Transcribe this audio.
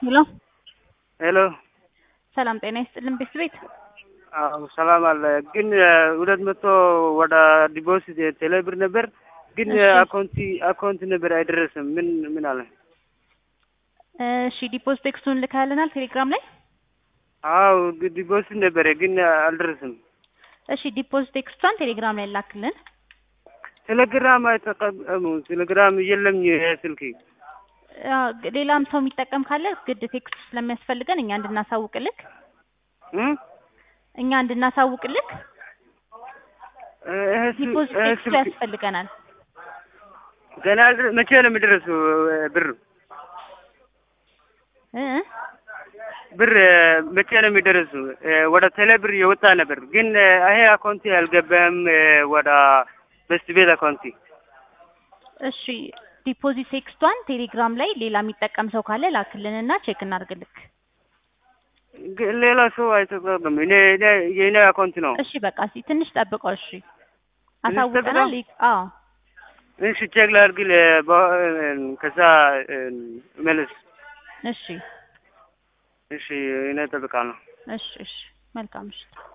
ሄሎ ሄሎ ሰላም ጤና ይስጥልን ቤት ቤት አዎ ሰላም አለ። ግን ሁለት መቶ ወደ ዲፖዚት ቴሌ ብር ነበር፣ ግን እሺ። አካውንቲ አካውንት ነበር አይደረስም። ምን ምን አለ? እሺ ዲፖዚት ቴክስቱን ልካልናል ቴሌግራም ላይ አዎ ዲፖዚት ነበረ፣ ግን አልደረስም። እሺ ዲፖዚት ቴክስቷን ቴሌግራም ላይ ላክልን ቴሌግራም አይጠቀሙ ቴሌግራም የለም ስልክ አ፣ ሌላም ሰው የሚጠቀም ካለ ግድ ቴክስቱ ስለሚያስፈልገን እኛ እንድናሳውቅልክ እኛ እንድናሳውቅልክ ዲፖዚት ቴክስቱ ያስፈልገናል ገና አልደረ- መቼ ነው የሚደረሱ ብር እ ብር መቼ ነው የሚደረሱ? ወደ ቴሌ ብር የወጣ ነበር፣ ግን ይሄ አካውንቲ አልገባም ወደ በስት ቤት አካውንቲ እሺ ዲፖዚት ቴክስቷን ቴሌግራም ላይ ሌላ የሚጠቀም ሰው ካለ ላክልንና ቼክ እናድርግልክ ግን ሌላ ሰው አይተጠቀም። እኔ እኔ የእኔ አካውንት ነው። እሺ በቃ እስኪ ትንሽ ጠብቀው እሺ ትንሽ አሳውቀናል ጠብቀው? ይ- አዎ እሺ ቼክ ላድርግ፣ ለ- በ- ከዛ መልስ። እሺ እሺ እኔ እጠብቃለሁ። እሺ እሺ መልካም እሺ